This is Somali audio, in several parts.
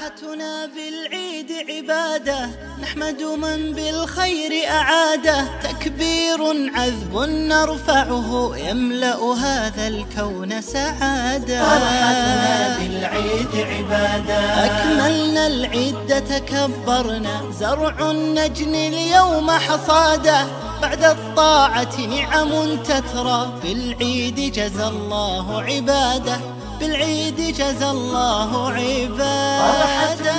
فرحتنا بالعيد عبادة نحمد من بالخير أعاده تكبير عذب نرفعه يملأ هذا الكون سعادة فرحتنا بالعيد عبادة أكملنا العيد تكبرنا زرع نجني اليوم حصاده بعد الطاعة نعم تترى بالعيد جزى الله عباده بالعيد جزى الله عباده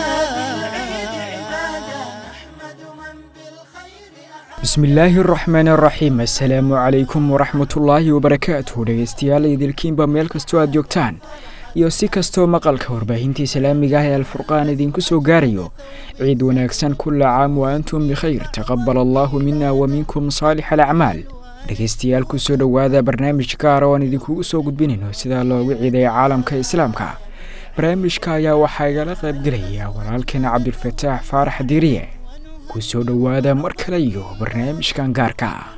bismi illaahi araxmaan araxiim assalaamu calaykum waraxmatullaahi wabarakaatuh dhegeystayaal idilkiinba meel kastoo aad joogtaan iyo si kastoo maqalka warbaahintii islaamiga ah ee alfurqaan idinku soo gaarayo ciid wanaagsan kulla caam wa antum bikhayr taqabal allaahu mina wa minkum saalix alacmaal dhegeystayaal kusoo dhowaada barnaamij gaara oo aan idinkugu soo gudbinayno sidaa loogu ciidaya caalamka islaamka barnaamijka ayaa waxaa igala qaybgelaya walaalkeena cabdilfataax faarax diiriye kusoo dhowaada mar kale iyo barnaamijkan gaarka ah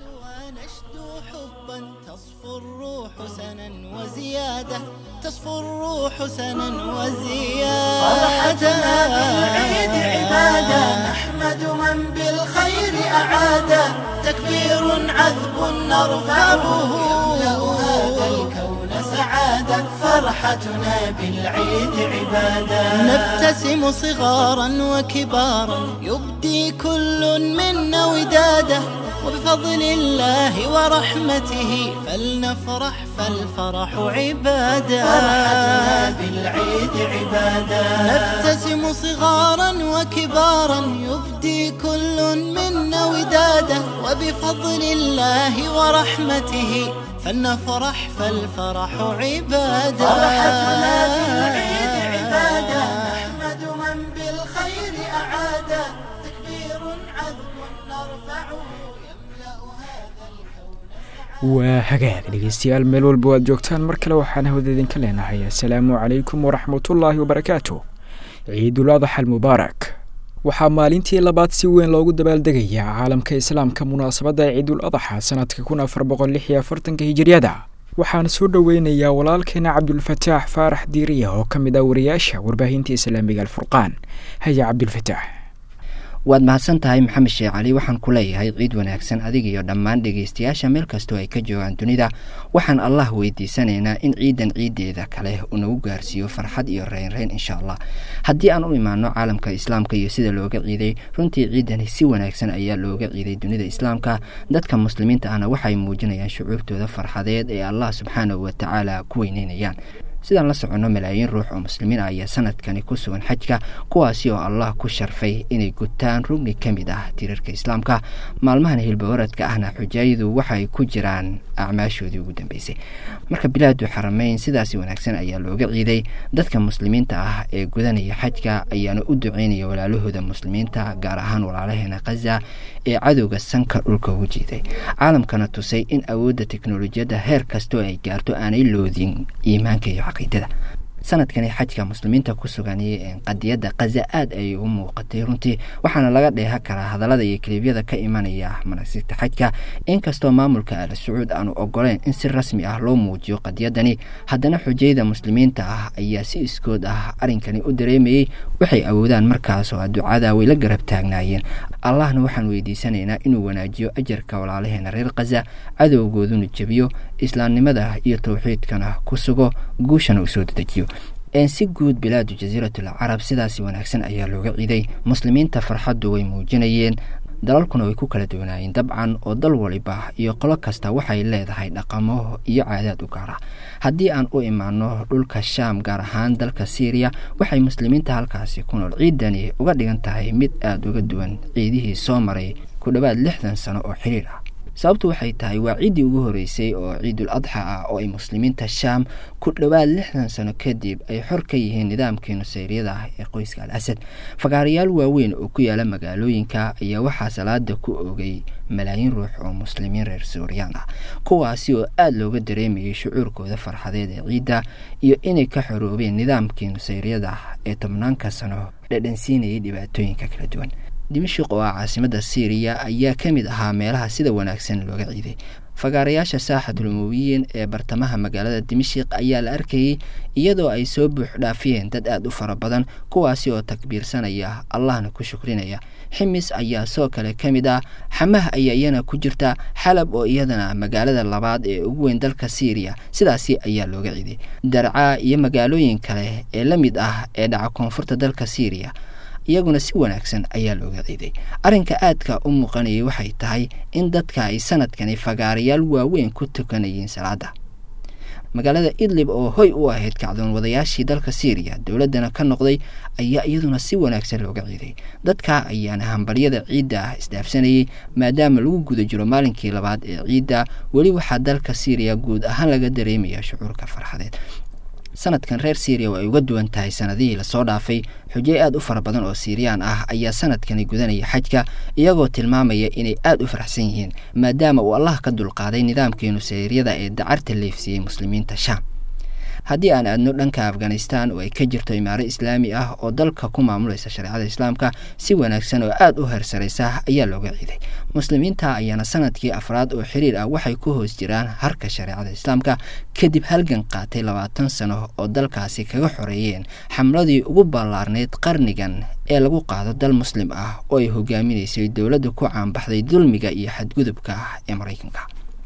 تصفو الروح سنا وزيادة تصفو الروح سنا وزيادة فرحتنا بالعيد عبادة نحمد من بالخير أعاده تكبير عذب نرفعه يملأ هذا الكون سعادة فرحتنا بالعيد عبادة نبتسم صغارا وكبارا يبدي كل منا وداده وبفضل الله ورحمته فلنفرح فالفرح عبادة فرحتنا بالعيد عبادة نبتسم صغارا وكبارا يبدي كل منا وداده وبفضل الله ورحمته فلنفرح فالفرح عبادة فرحتنا بالعيد عبادة نحمد من بالخير أعاده تكبير عذب نرفعه يملأ هذا الكون waa hagaag dhegeystayaal meel walba aad joogtaan mar kale waxaan hawada idinka leenahay assalaamu calaykum waraxmatullaahi wabarakaatu ciidul adaxa almubaarak waxaa maalintii labaad si weyn loogu dabaaldegayaa caalamka islaamka munaasabadda ciidul adaxa sanadka kun afar boqol lix iyo afartanka hijiriyada waxaan soo dhoweynayaa walaalkeena cabdulfataax faarax diiriya oo ka mid ah wariyaasha warbaahinta islaamiga alfurqaan haya cabdulfataax waad mahadsan tahay maxamed sheekh cali waxaan ku leeyahay ciid wanaagsan adiga iyo dhammaan dhegeystayaasha meel kastoo ay ka joogaan dunida waxaan allah weydiisanaynaa in ciidan ciideeda kale uu nagu gaarsiiyo farxad iyo reynreyn insha allah haddii aan u imaano caalamka islaamka iyo sida looga ciiday runtii ciidani si wanaagsan ayaa looga ciiday dunida islaamka dadka muslimiinta ahna waxay muujinayaan shucuurtooda farxadeed ee allah subxaanahu watacaala ku weyneynayaan sidaan la soconno malaayiin ruux oo muslimiin ah ayaa sanadkani ku sugan xajka kuwaasi oo allah ku sharfay inay gutaan rugni ka mid ah tiirarka islaamka maalmahan hilbawaradka ahna xujaayadu waxay ku jiraan acmaashoodii ugu dambeysay marka bilaadu xarameyn sidaasi wanaagsan ayaa looga ciiday dadka muslimiinta ah ee gudanaya xajka ayaana u duceynaya walaalahooda muslimiinta gaar ahaan walaalaheena khaza ee cadowga sanka dhulka ugu jiiday caalamkana tusay in awoodda teknolojiyadda heer kastoo ay gaarto aanay loodin iimaanka iyo caqiidada sanadkani xajka muslimiinta ku sugan qadiyadda khaza aada ayay u muuqatay runtii waxaana laga dheehan karaa hadallada iyo kaliibyada ka imanaya manasigta xajka inkastoo maamulka ala sacuud aanu ogoleyn in si rasmi ah loo muujiyo qadiyadani haddana xujayda muslimiinta ah ayaa si iskood ah arrinkani u dareemayey waxay awoodaan markaas oo ducada way la garab taagnaayeen allahna waxaan weydiisanaynaa inuu wanaajiyo ajarka walaalaheena reer khaza cadowgooduna jebiyo islaamnimada iyo towxiidkana ku sugo guushana uu soo dedejiyo si guud bilaadu jasiiratul carab sidaasi wanaagsan ayaa looga ciiday muslimiinta farxaddu way muujinayeen dalalkuna way ku kala duwanaayeen dabcan oo dal waliba iyo qolo kasta waxay leedahay dhaqamo iyo caadaad u gaara haddii aan u imaano dhulka shaam gaar ahaan dalka syriya waxay muslimiinta halkaasi ku nool ciidani uga dhigan tahay mid aada uga duwan ciidihii soo maray ku dhowaad lixdan sano oo xiriir ah sababtu waxay tahay waa ciiddii ugu horeysay oo ciidul adxa ah oo ay muslimiinta shaam ku dhowaad lixdan sano kadib ay xor ka yihiin nidaamkii nusayriyada ah ee qoyska al asad fagaarayaal waaweyn oo ku yaala magaalooyinka ayaa waxaa salaada ku ogay malaayiin ruux oo muslimiin reer suuriyaan ah kuwaasi oo aada looga dareemayay shucuurkooda farxadeed ee ciidda iyo inay ka xoroobeen nidaamkii nusayriyada ah ee tobnaanka sano dhadhansiinayay dhibaatooyinka kala duwan dimashik oo ah caasimada syriya ayaa ka mid ahaa meelaha sida wanaagsan looga ciiday fagaarayaasha saaxatul umuwiyiin ee bartamaha magaalada dimashik ayaa la arkayey iyadoo ay soo buux dhaafiyeen dad aada u fara badan kuwaasi oo takbiirsanaya allahna ku shukrinaya ximis ayaa soo kale ka mid ah xamah ayaa iyana ku jirta xalab oo iyadana magaalada labaad ee ugu weyn dalka syriya sidaasi ayaa looga ciiday darcaa iyo magaalooyin kale ee la mid ah ee dhaca koonfurta dalka syriya iyaguna si wanaagsan ayaa looga ciiday arrinka aadka u muuqanayay waxay tahay in dadka ay sanadkani fagaarayaal waaweyn ku tukanayeen salaada magaalada idlib oo hoy u ahayd kacdoon wadayaashii dalka syriya dowladdana ka noqday ayaa iyaduna si wanaagsan looga ciiday dadka ayaana hambalyada ciidda ah isdhaafsanayay maadaama lagu guda jiro maalinkii labaad ee ciidda weli waxaa dalka syriya guud ahaan laga dareemaya shucuurka farxadeed sanadkan reer syriya oo ay uga duwan tahay sanadihii lasoo dhaafay xujey aada u fara badan oo siiriyaan ah ayaa sanadkani gudanaya xajka iyagoo tilmaamaya inay aada u faraxsan yihiin maadaama uu allah ka dulqaaday nidaamkii nusayryada ee dacarta leefsiiyey muslimiinta shaam haddii aan aadno dhanka afghanistan oo ay ka jirto imaaro islaami ah oo dalka ku maamulaysa shareecada islaamka si wanaagsan oo aada u hersaraysa ayaa looga ciiday muslimiinta ayaana sanadkii afraad oo xiriir ah waxay ku hoos jiraan harka shareecada islaamka kadib halgan qaatay labaatan sano oo dalkaasi kaga xoreeyeen xamladii ugu ballaarnayd qarnigan ee lagu qaado dal muslim ah oo ay hogaaminaysay dowladda ku caanbaxday dulmiga iyo xadgudubka ah ee maraykanka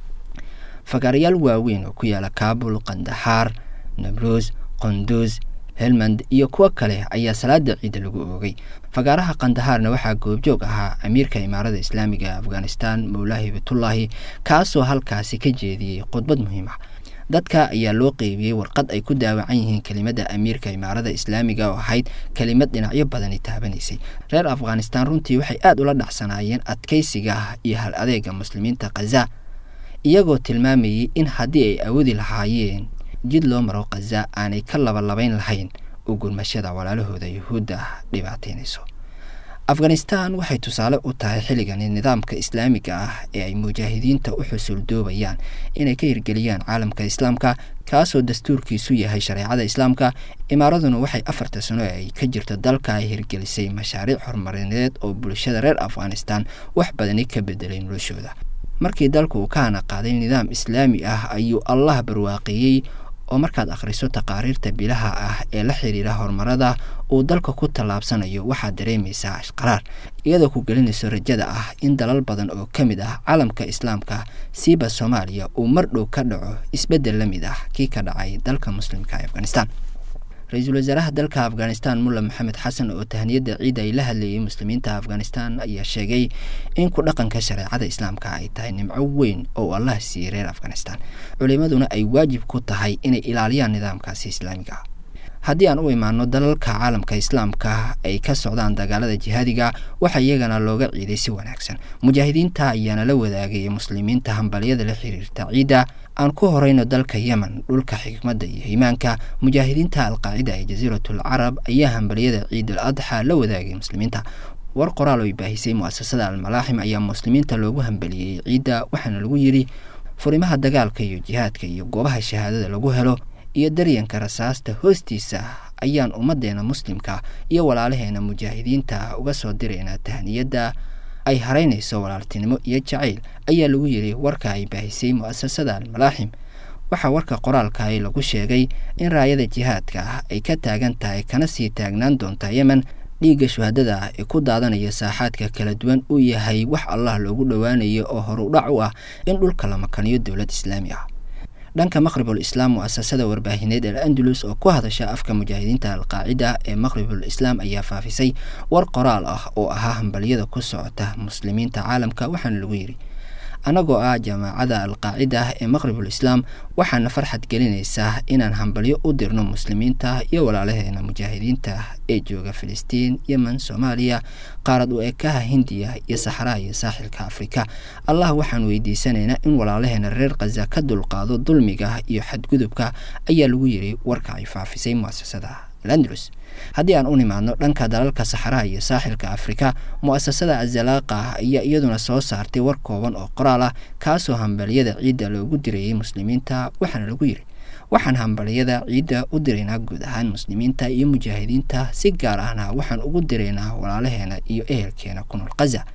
fagaarayaal waaweyn oo ku yaala kaabul kandaxaar nabruus qonduus helmand iyo kuwo kale ayaa salaada ciidda lagu oogay fagaaraha kandahaarna waxaa goobjoog ahaa amiirka imaarada islaamiga ee afghanistan mowlaahi bitullaahi kaasoo halkaasi ka jeediyey khudbad muhiim ah dadka ayaa loo qeybiyey warqad ay ku daawacan yihiin kelimadda amiirka imaarada islaamiga oo ahayd kelimad dhinacyo badani taabanaysay reer afghanistan runtii waxay aada ula dhacsanaayeen adkaysiga iyo hal adeega muslimiinta khaza iyagoo tilmaamayey in haddii ay awoodi lahaayeen jid loo maro khaza aanay ka labalabayn lahayn oo gurmashada walaalahooda yuhuudda dhibaataynayso afghanistan waxay tusaale u tahay xilligani nidaamka islaamiga ah ee ay mujaahidiinta u xusuuldoobayaan inay ka hirgeliyaan caalamka islaamka kaasoo dastuurkiisu yahay shareecada islaamka imaaraduna waxay afarta sano ee ay ka jirto dalka ay hirgelisay mashaariic horumarineed oo bulshada reer afghanistan wax badani ka bedelay noloshooda markii dalku uu ka hana qaaday nidaam islaami ah ayuu allah barwaaqeeyey oo markaad akhriso taqaariirta bilaha ah ee la xiriira horumarada uu dalka ku tallaabsanayo waxaad dareemaysaa ashqaraar iyadoo ku gelinayso rajada ah in dalal badan oo ka mid ah caalamka islaamka siiba soomaaliya uu mar dhow ka dhaco isbeddel la mid ah kii ka dhacay dalka muslimka ee afghanistan ra-iisul wasaaraha dalka afghanistan mulla maxamed xasan oo tahniyadda ciidda ay la hadlayay muslimiinta afghanistan ayaa sheegay in ku dhaqanka shareecada islaamka ay tahay nimco weyn oo allah siiyey reer afghanistan culimaduna ay waajib ku tahay inay ilaaliyaan nidaamkaasi islaamiga ah haddii aan u imaano dalalka caalamka islaamka ay ka socdaan dagaalada jihaadiga waxaa iyagana looga ciiday si wanaagsan mujaahidiinta ayaana la wadaagayay muslimiinta hambalyada la xiriirta ciidda aan ku horeyno dalka yemen dhulka xikmadda iyo iimaanka mujaahidiinta alqaacida ee jasiiratul carab ayaa hambalyada ciidul adxa la wadaagay muslimiinta war qoraal oo baahisay muasasada almalaaxim ayaa muslimiinta loogu hambaliyey ciidda waxaana lagu yidhi furimaha dagaalka iyo jihaadka iyo goobaha shahaadada lagu helo iyo daryanka rasaasta hoostiisa ayaan ummaddeena muslimka iyo walaalaheena mujaahidiinta uga soo diraynaa tahniyadda ay haraynayso walaaltinimo iyo jacayl ayaa lagu yidhi warka ay baahisay mu'asasada almalaaxim waxaa warka qoraalkahi lagu sheegay in raayada jihaadka ah ay ka taagan tahay kana sii taagnaan doonta yemen dhiigga shuhadada ah ee ku daadanaya saaxaadka kala duwan uu yahay wax allah loogu dhowaanayo oo horudhac u ah in dhulka la makaniyo dowlad islaami ah dhanka maqribul islaam mu'asasada warbaahineed al andalus oo ku hadasha afka mujaahidiinta alqaacida ee maqribul islaam ayaa faafisay war qoraal ah oo ahaa hambalyada ku socota muslimiinta caalamka waxaana lagu yidhi annagoo ah jamaacada alqaacida ah ee maqribul islaam waxaana farxad gelinaysaa inaan hambalyo u dirno muslimiinta iyo walaalaheena mujaahidiinta ee jooga filistiin yemen soomaaliya qaarad u ekaha hindiya iyo saxraha iyo saaxilka afrika allah waxaan weydiisanaynaa in walaalaheena reer khaza ka dulqaado dulmiga iyo xadgudubka ayaa lagu yidhi warka ay faafisay muasasada alandalus haddii aan u nimaadno dhanka dalalka saxaraha iyo saaxilka afrika mu'asasada azalaaqa ayaa iyaduna soo saartay war kooban oo qoraal ah kaasoo hambaliyada ciidda loogu dirayay muslimiinta waxaana lagu yidhi waxaan hambaliyada ciidda u diraynaa guud ahaan muslimiinta iyo mujaahidiinta si gaar ahna waxaan ugu diraynaa walaalaheena iyo ehelkeena ku nool khaza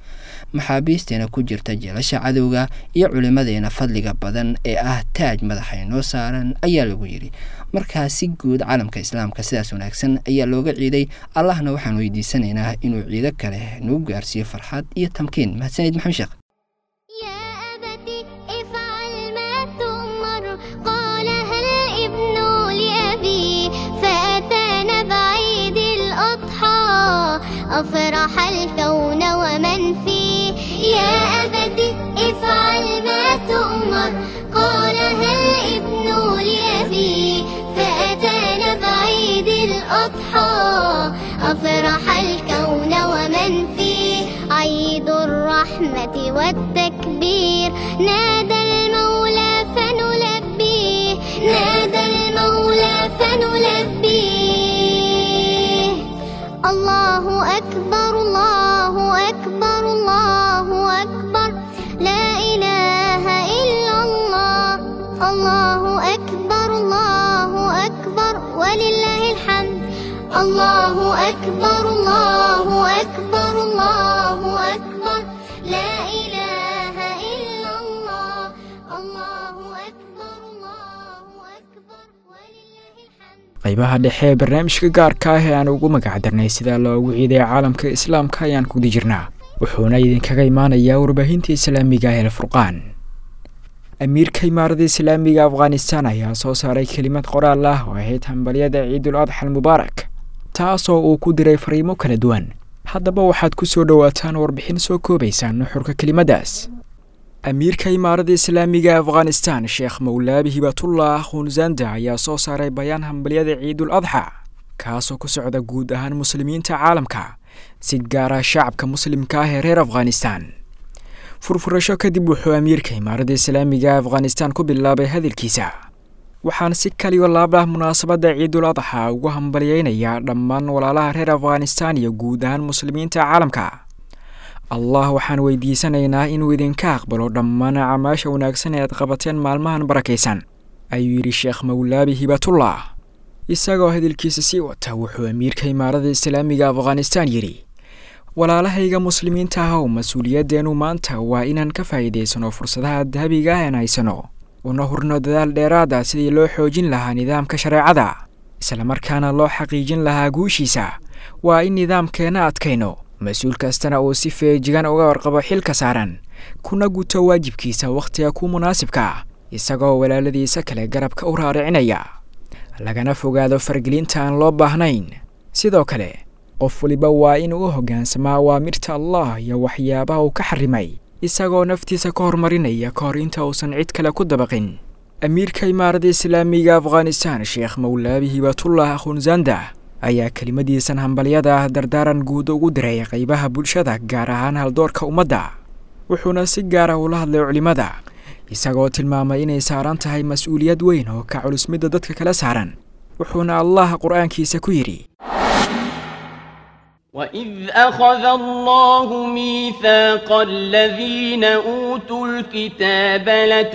maxaabiisteena ku jirta jeelasha cadowga iyo culimmadeena fadliga badan ee ah taaj madaxa inoo saaran ayaa lagu yidhi markaa si guud caalamka islaamka sidaas wanaagsan ayaa looga ciiday allahna waxaan weydiisanaynaa inuu ciido kale nagu gaarsiiyo farxad iyo tamkiin mahadsanid maxamed sheekh يا أبت افعل ما تؤمر قالها الابن لأبي فأتانا بعيد الأضحى أفرح الكون ومن فيه يا أبت افعل ما تؤمر قالها الابن لأبي فأتانا بعيد الأضحى أفرح الكون ومن فيه عيد الرحمة والتكبير نادى المولى فنلبيه نادى المولى فنلبيه الله أكبر الله أكبر الله أكبر لا إله إلا الله الله أكبر الله أكبر ولله الحمد الله أكبر الله أكبر الله أكبر لا إله إلا الله الله أكبر الله أكبر ولله الحمد qaybaha dhexe ee barnaamijka gaarka ah ee aan ugu magac darnay sida loogu ciiday caalamka islaamka ayaan kudi jirnaa wuxuuna idinkaga imaanayaa warbaahinta islaamiga ee alfurqaan amiirka imaarada islaamiga afghanistan ayaa soo saaray kelimad qoraal ah oo ahayd hambalyada ciidul adxa almubaarak taasoo uu ku diray fariimo kala duwan haddaba waxaad ku soo dhowaataan warbixin soo koobaysa nuxurka kelimadaas amiirka imaarada islaamiga afghanistan sheekh mawlaabi hibatullah khunzanda ayaa soo saaray bayaan hambalyada ciidul adxa kaasoo ku socda guud ahaan muslimiinta caalamka si gaara shacabka muslimka ah ee reer afghanistan furfurasho kadib wuxuu amiirka imaarada islaamiga afghanistan ku bilaabay hadalkiisa waxaan si kaliyo laabah munaasabadda ciidul adxa ugu hambalyeynayaa dhammaan walaalaha reer afghanistan iyo guud ahaan muslimiinta caalamka allah waxaan weydiisanaynaa inuu idinka aqbalo dhammaan acmaasha wanaagsan ee aad qabateen maalmahan barakaysan ayuu yidhi sheekh mawlaabi hibatullah isagoo hadalkiisa sii wata wuxuu amiirka imaarada islaamiga afghanistan yidhi walaalahayga muslimiinta ah oo mas-uuliyaddeenu maanta waa inaan ka faa'iidaysano fursadaha dahabiga ah aan haysano una hurno dadaal dheeraada sidii loo xoojin lahaa nidaamka shareecada islamarkaana loo xaqiijin lahaa guushiisa waa in nidaamkeenna adkayno mas-uul kastana uu si feejigan uga warqabo xilka saaran kuna guto waajibkiisa wakhtiga ku munaasibka ah isagoo walaaladiisa kale garabka u raaricinaya lagana fogaado fargelinta aan loo baahnayn sidoo kale qof waliba waa inuu u hoggaansamaa awaamirta allah iyo waxyaabaha uu ka xarimay isagoo naftiisa ka horumarinaya ka hor inta uusan cid kale ku dabaqin amiirka imaarada islaamiga afghanistan sheekh mawlaabi hibatullah khunzanda ayaa kelimadiisan hambalyada ah dardaaran guud ugu diray qaybaha bulshada gaar ahaan haldoorka ummadda wuxuuna si gaara ula hadlay culimmada isagoo tilmaamay inay saaran tahay mas-uuliyad weyn oo ka culus midda dadka kala saaran wuxuuna allah qur-aankiisa ku yidhi وإذ أخذ الله ميثاق الذين أوتوا الكتاب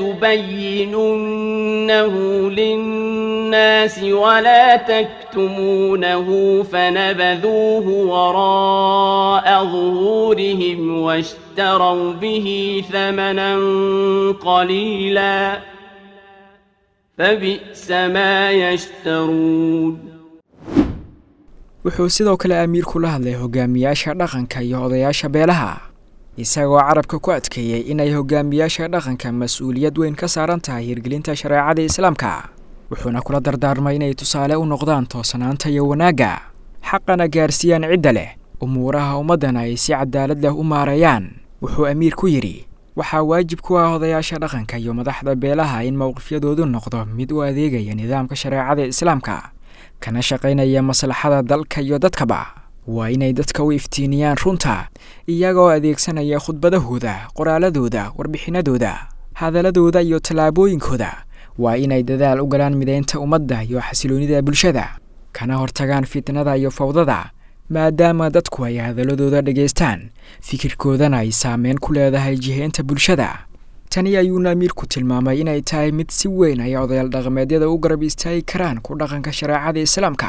لتبيننه للناس ولا تكتمونه فنبذوه وراء ظهورهم واشتروا به ثمنا قليلا فبئس ما يشترون wuxuu sidoo kale amiirku la hadlay hogaamiyaasha dhaqanka iyo odayaasha beelaha isagoo carabka ku adkeeyey inay hogaamiyaasha dhaqanka mas-uuliyad weyn ka saaran tahay hirgelinta shareecada islaamka wuxuuna kula dardaarmay inay tusaale u noqdaan toosanaanta iyo wanaagga xaqana gaarsiiyaan cidda leh umuuraha ummaddana ay si cadaalad leh u maareeyaan wuxuu amiirku yidhi waxaa waajib ku ah odayaasha dhaqanka iyo madaxda beelaha in mowqifyadoodu noqdo mid u adeegaya nidaamka shareecada islaamka kana shaqaynaya maslaxada dalka iyo dadkaba waa inay dadka u iftiiniyaan runta iyagoo adeegsanaya khudbadahooda qoraaladooda warbixinadooda hadaladooda iyo tallaabooyinkooda waa inay dadaal u galaan midaynta ummadda iyo xasiloonida bulshada kana hortagaan fitnada iyo fawdada maadaama dadku ay hadaladooda dhegaystaan fikirkoodana ay saameyn ku leedahay jihaynta bulshada tani ayuuna amiirku tilmaamay inay tahay mid si weyn ay odayaal dhaqameedyada u garab istaagi karaan ku dhaqanka shareecada islaamka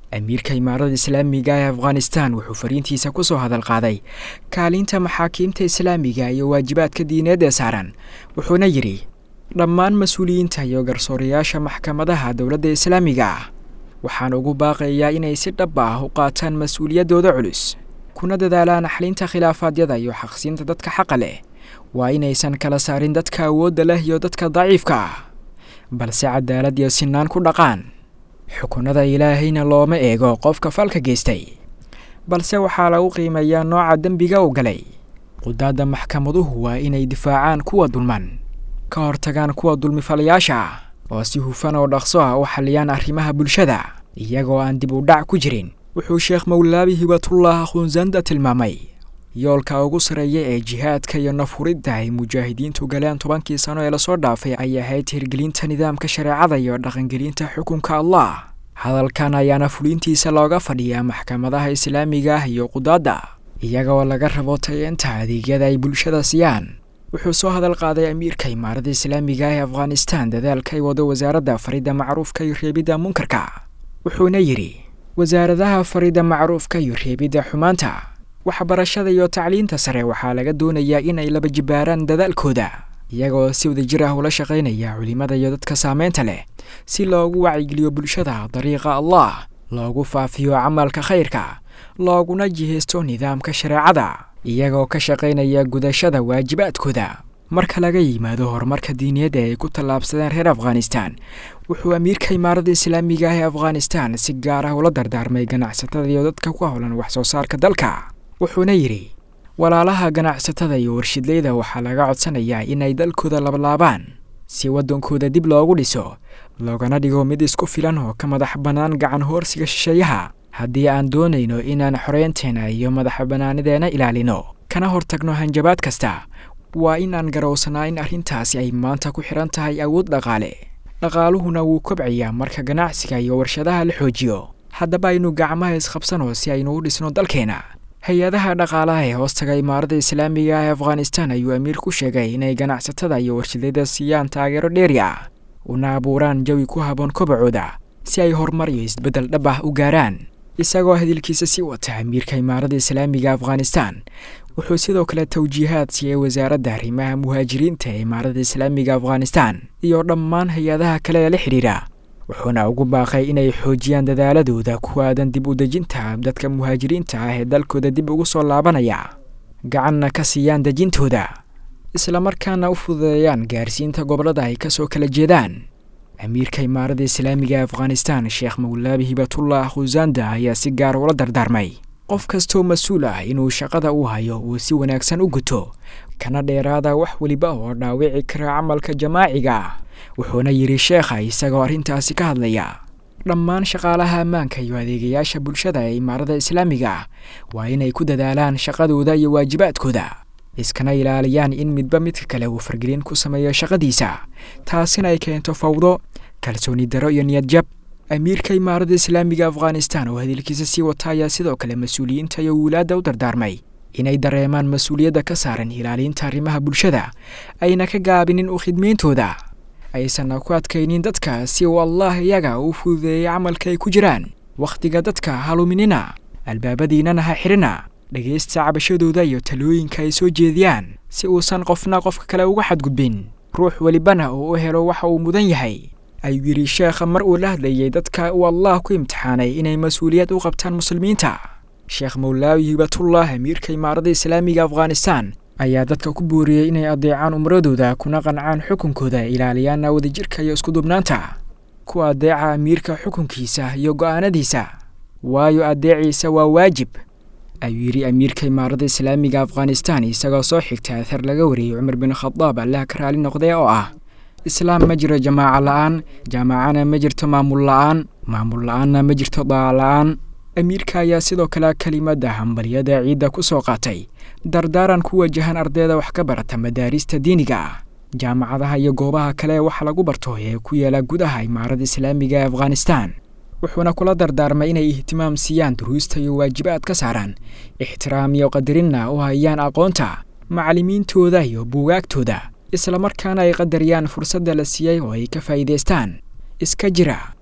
amiirka imaarada islaamiga ee afghanistan wuxuu fariintiisa ku soo hadal qaaday kaalinta maxaakiimta islaamiga iyo waajibaadka diineed ee saaran wuxuuna yidhi dhammaan mas-uuliyiinta iyo garsoorayaasha maxkamadaha dowladda islaamiga ah waxaan ugu baaqayaa inay si dhab ah u qaataan mas-uuliyaddooda culus kuna dadaalaan xalinta khilaafaadyada iyo xaqsiinta dadka xaqa leh waa inaysan kala saarin dadka awoodda leh iyo dadka daciifka ah balse cadaalad iyo sinaan ku dhaqaan xukunada ilaahayna looma eego qofka falka geystay balse waxaa lagu qiimeeyaa nooca dembiga u galay qudaadda maxkamaduhu waa inay difaacaan kuwa dulman ka hortagaan kuwa dulmifalayaasha ah oo si hufan oo dhaqso ah u xalliyaan arrimaha bulshada iyagoo aan dib u dhac ku jirin wuxuu sheekh mawlaabi hibatullah khunsanda tilmaamay yoolka ugu sarreeya ee jihaadka iyo nafhuridda ay mujaahidiintu galeen tobankii sano ee lasoo dhaafay ay ahayd hirgelinta nidaamka shareecada iyo dhaqangelinta xukunka allah hadalkan ayaana fulintiisa looga fadhiyaa maxkamadaha islaamiga ah iyo qudaadda iyagoo laga rabo tayeenta adeegyada ay bulshada siiyaan wuxuu soo hadal qaaday amiirka imaarada islaamiga ee afghanistan dadaalka ay wado wasaaradda faridda macruufka iyo reebidda munkarka wuxuuna yidhi wasaaradaha faridda macruufka iyo reebidda xumaanta waxbarashada iyo tacliinta sare waxaa laga doonayaa in ay laba jibaaraan dadaalkooda iyagoo si wadajir ah ula shaqaynaya culimada iyo dadka saameynta leh si loogu wacyigeliyo bulshada dariiqa allah loogu faafiyo camalka khayrka looguna jihaysto nidaamka shareecada iyagoo ka shaqaynaya gudashada waajibaadkooda marka laga yimaado horumarka diiniyadd ee ay ku tallaabsadeen reer afghanistan wuxuu amiirka imaarada islaamiga ah ee afghanistan si gaar ah ula dardaarmay ganacsatada iyo dadka ku howlan wax soo saarka dalka wuxuuna yidhi walaalaha ganacsatada iyo warshidleyda waxaa laga codsanayaa inay dalkooda lablaabaan si waddankooda dib loogu dhiso loogana dhigo mid isku filan oo ka madax bannaan gacan hoorsiga shisheeyaha haddii aan doonayno inaan xoreynteena iyo madax bannaanideena ilaalino kana hortagno hanjabaad kasta waa in aan garowsanaa in arrintaasi ay maanta ku xidhan tahay awood dhaqaale dhaqaaluhuna wuu kobcayaa marka ganacsiga iyo warshadaha la xoojiyo haddaba aynu gacmaha isqabsano si aynu u dhisno dalkeena hay-adaha dhaqaalaha ee hoostaga imaarada islaamiga ee afghanistan ayuu amiir ku sheegay inay ganacsatada iyo warshadada siiyaan taageero dheeri ah una abuuraan jawi ku haboon kobacooda si ay horumar iyo isbeddel dhab ah u gaaraan isagoo hadalkiisa sii wata amiirka imaarada islaamiga afghanistan wuxuu sidoo kale tawjiihaad siiyey wasaaradda arrimaha muhaajiriinta ee imaarada islaamiga afghanistan iyo dhammaan hay-adaha kale ee la xidhiidha wuxuuna ugu baaqay inay xoojiyaan dadaaladooda ku aadan dib u dejinta dadka muhaajiriinta ah ee dalkooda dib ugu soo laabanaya gacanna ka siiyaan dejintooda islamarkaana u fududeeyaan gaarsiinta gobollada ay ka soo kala jeedaan amiirka imaarada islaamiga afghanistan sheekh mawlaabi hibatullah khusanda ayaa si gaar ula dardaarmay qof kastoo mas-uul ah inuu shaqada u hayo uu si wanaagsan u guto kana dheeraada wax weliba oo dhaawici kara camalka jamaaciga ah wuxuuna yidhi sheekha isagoo arrintaasi ka hadlaya dhammaan shaqaalaha ammaanka iyo adeegayaasha bulshada ee imaarada islaamiga ah waa inay ku dadaalaan shaqadooda iyo waajibaadkooda iskana ilaaliyaan in midba midka kale uu fargelin ku sameeyo shaqadiisa taasina ay keento fawdo kalsooni daro iyo niyad jab amiirka imaarada islaamiga afghanistan oo hadalkiisa sii wata ayaa sidoo kale mas-uuliyiinta iyo wilaadda u dardaarmay inay dareemaan mas-uuliyadda ka saaran ilaalinta arrimaha bulshada ayna ka gaabinin u khidmayntooda aysanna ku adkaynin dadka si uu allah iyaga u fududeeyay camalka ay ku jiraan wakhtiga dadka haluminina albaabadiinana ha xidhina dhegaysta cabashadooda iyo talooyinka ay soo jeediyaan si uusan qofna qofka kale uga xadgudbin ruux welibana uu u helo waxa uu mudan yahay ayuu yidhi sheekha mar uu la hadlayay dadka uu allah ku imtixaanay inay mas-uuliyad u qabtaan muslimiinta sheekh mawlaawi hibatullah amiirka imaarada islaamiga afghanistan ayaa dadka ku booriyey inay adeecaan umradooda kuna qancaan xukunkooda ilaaliyaana wadajirka iyo iskudubnaanta ku adeeca amiirka xukunkiisa iyo go'aanadiisa waayo adeeciisa waa waajib ayuu yidhi amiirka imaarada islaamiga afghanistan isagoo soo xigta athar laga wariyey cumar bin khadaab allaha ka raali noqdee oo ah islaam ma jiro jamaaco la-aan jaamacana ma jirto maamul la-aan maamul la-aanna ma jirto daac la-aan amiirka ayaa sidoo kale kelimadda hambalyada ciidda ku soo qaatay dardaaran ku wajahan ardayda wax ka barata madaarista diiniga ah jaamacadaha iyo goobaha kale waxa lagu barto ee ku yaala gudaha imaarada islaamiga ee afghanistan wuxuuna kula dardaarmay inay ihtimaam siiyaan duruusta iyo waajibaad ka saaraan ixtiraam iyo qadarinna u hayaan aqoonta macallimiintooda iyo buugaagtooda islamarkaana ay qadariyaan fursadda la siiyey oo ay ka faa'iidaystaan iska jira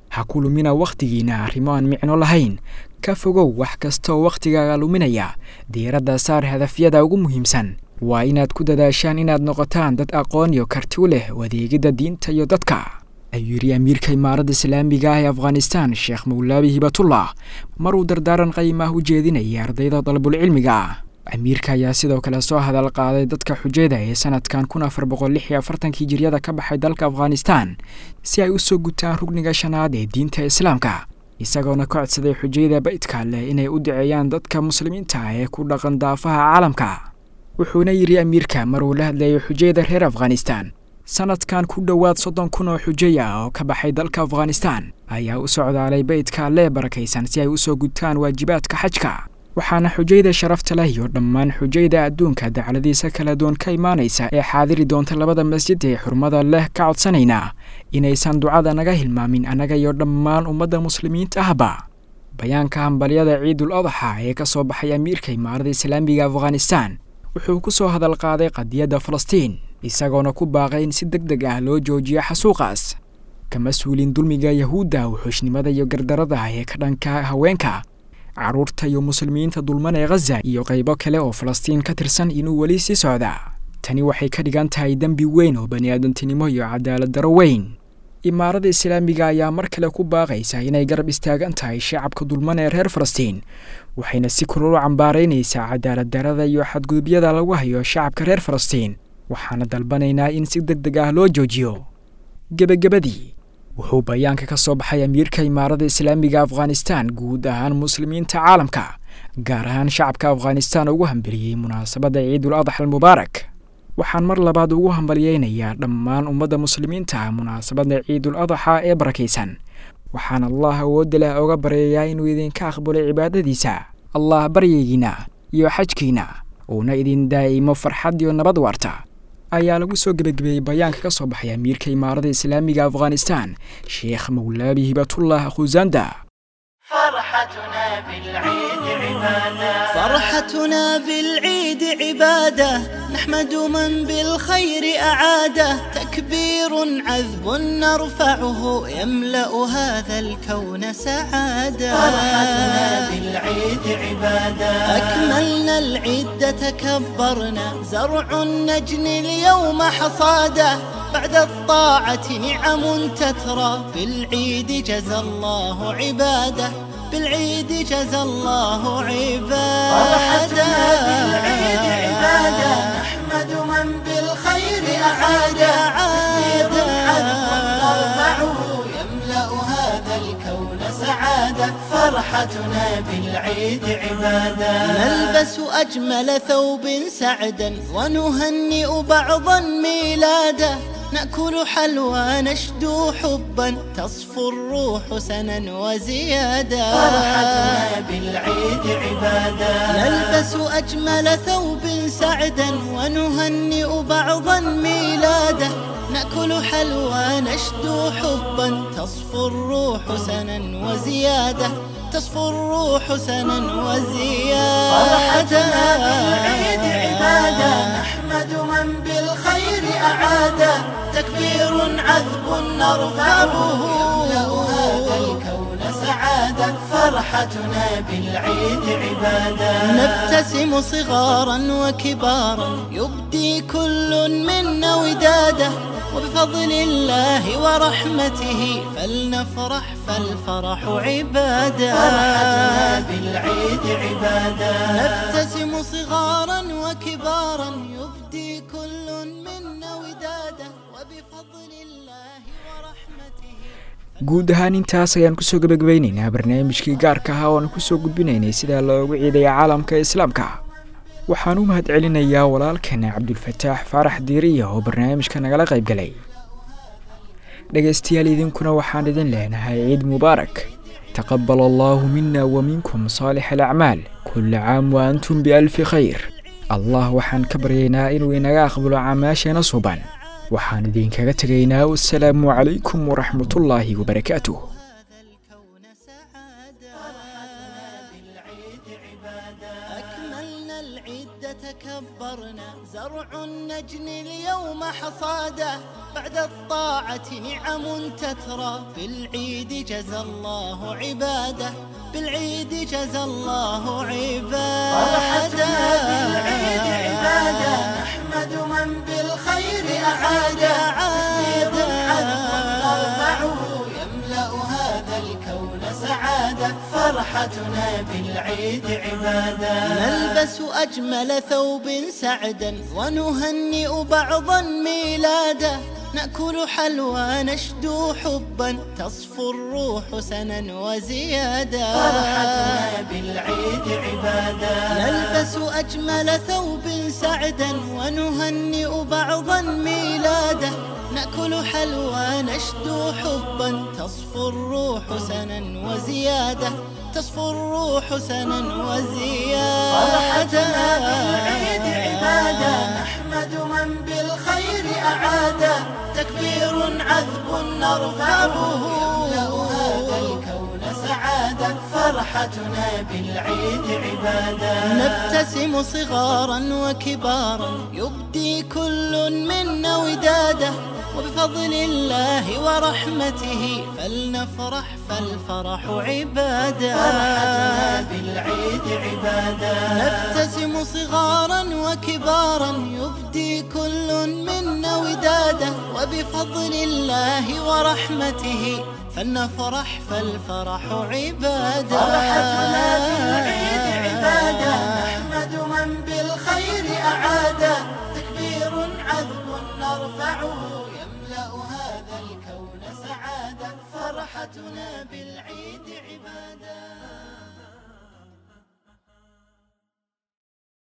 ha ku lumina wakhtigiinna arrimo aan micno lahayn ka fogow wax kastaoo wakhtigaaga luminaya diiradda saar hadafyada ugu muhiimsan waa inaad ku dadaashaan inaad noqotaan dad aqoon iyo karti u leh adeegidda diinta iyo dadka ayuu yidhi amiirka imaaradda islaamiga ah ee afghanistan sheekh mawlaabi hibatullah maruu dardaaran qayimah u jeedinayay ardayda dalabulcilmiga ah amiirka ayaa sidoo kale soo hadal qaaday dadka xujada ee sanadkan kun afar boqol lix iyo afartankii jiryada ka baxay dalka afghanistan si ay u soo gutaan rugniga shanaad ee diinta islaamka isagoona ka codsaday xujayada baydka leh inay u duceeyaan dadka muslimiinta ah ee ku dhaqan daafaha caalamka wuxuuna yidhi amiirka maruu la hadlayay xujayada reer afghanistan sanadkan ku dhowaad soddon kun oo xujay ah oo ka baxay dalka afghanistan ayaa u socdaalay baydka lee barakaysan si ay u soo gutaan waajibaadka xajka waxaana xujayda sharafta leh iyo dhammaan xujayda adduunka dacladiisa kala duwan ka imaanaysa ee xaadiri doonta labada masjid ee xurmada leh ka codsanaynaa inaysan ducada naga hilmaamin annaga iyo dhammaan ummadda muslimiinta ahba bayaanka hambalyada ciidul adaxa ee ka soo baxay amiirka imaarada islaamiga afghanistan wuxuu ku soo hadal qaaday qadiyadda falastiin isagoona ku baaqay in si deg deg ah loo joojiyo xasuuqaas kama suulin dulmiga yahuudda wuxuushnimada iyo gardarada ee ka dhanka haweenka carruurta iyo muslimiinta dulman ee khaza iyo qaybo kale oo falastiin ka tirsan inuu weli sii socda tani waxay ka dhigan tahay dembi weyn oo baniaadantinimo iyo cadaalad daro weyn imaaradda islaamiga ayaa mar kale ku baaqaysa inay garab istaagan tahay shacabka dulman ee reer falastiin waxayna si kulul u cambaaraynaysaa cadaalad darada iyo xadgudubyada lagu hayo shacabka reer falastiin waxaana dalbanaynaa in si deg deg ah loo joojiyo gebagabadii wuxuu bayaanka ka soo baxay amiirka imaaradda islaamiga afghanistan guud ahaan muslimiinta caalamka gaar ahaan shacabka afghanistan ugu hambeliyey munaasabadda ciidul adax almubaarak waxaan mar labaad ugu hambalyeynayaa dhammaan ummadda muslimiinta ah munaasabadda ciidul adaxa ee barakaysan waxaan allah awoodda leh oga baryayaa inuu idinka aqbalo cibaadadiisa allah baryaygiina iyo xajkiina uuna idin daa'imo farxad iyo nabad waarta ayaa lagu soo gebagabeeyey bayaanka ka soo baxay amiirka imaaradda islaamiga afghanistan sheekh mawlaabi hibatullah khusanda فرحتنا بالعيد عبادة فرحتنا بالعيد عبادة نحمد من بالخير أعاده تكبير عذب نرفعه يملأ هذا الكون سعادة فرحتنا بالعيد عبادة أكملنا العيد تكبرنا زرع النجن اليوم حصاده بعد الطاعة نعم تترى بالعيد جزى الله عباده بالعيد جزى الله عباده فرحتنا بالعيد عبادة نحمد من بالخير أعادة تكبير عذب نرفعه يملأ هذا الكون سعادة فرحتنا بالعيد عبادة نلبس أجمل ثوب سعدا ونهنئ بعضا ميلاده نأكل حلوى نشدو حبا تصفو الروح سنا وزيادة فرحتنا بالعيد عبادة نلبس أجمل ثوب سعدا ونهنئ بعضا ميلاده نأكل حلوى نشدو حبا تصفو الروح سنا وزيادة تصفو الروح سنا فرحتنا بالعيد وزيادة عبادة نحمد من بالخير أعادة تكبير عذب نرفعه يملأ هذا الكون سعادة فرحتنا بالعيد عبادة نبتسم صغارا وكبارا يبدي كل منا وداده وبفضل الله ورحمته فلنفرح فالفرح عباده فرحتنا بالعيد عبادة نبتسم صغارا وكبارا يبدي كل منا وداده وبفضل الله ورحمته guud ahaan intaas ayaan kusoo gebagabaynaynaa barnaamijkii gaarka ahaa oo aan kusoo gudbinaynay sida loogu ciidaya caalamka islaamka waxaan u mahad celinayaa walaalkeena cabdulfataax faarax diiriya oo barnaamijka nagala qayb galay dhegaystayaal idinkuna waxaan idin leenahay ciid mubaarak taqabal allaahu mina wa minkum saalix alacmaal kulla caam wa antum bialfi khayr allah waxaan ka baryaynaa inuu inaga aqbalo camaasheena suban waxaan idinkaga tegaynaa wasalaamu calaykum waraxmatullaahi wabarakaatuh هذا الكون سعادة بالعيد عبادة أكملنا العيد تكبرنا زرع النجن اليوم حصاده بعد الطاعة نعم تترى بالعيد جزى الله عباده بالعيد جزى الله فرحتنا بالعيد عبادة عباده نحمد من بالخير أعادة عادة. تكبير عذب نرفعه يملأ هذا الكون سعادة فرحتنا بالعيد عبادة نلبس أجمل ثوب سعدا ونهنئ بعضا ميلادا نأكل حلوى نشدو حبا تصفو الروح سنا وزيادا فرحتنا بالعيد عبادة نلبس أجمل ثوب سعدا ونهنئ بعضا ميلادا نأكل حلوى نشدو حبا تصفو الروح سنا وزيادة تصفو الروح سنا فرحتنا بالعيد وزيادة عبادة نحمد من بالخير أعادة تكبير عذب نرفعه يملأ هذا الكون سعادة فرحتنا بالعيد عبادة نبتسم صغارا وكبارا يبدي كل منا وداده وبفضل الله ورحمته فلنفرح فالفرح عباده فرحتنا بالعيد عبادة نبتسم صغارا وكبارا يبدي كل منا وداده وبفضل الله ورحمته فلنفرح فالفرح عباده فرحتنا بالعيد عبادة نحمد من بالخير أعادة تكبير عذب نرفعه يملأ هذا الكون سعادة فرحتنا بالعيد عبادة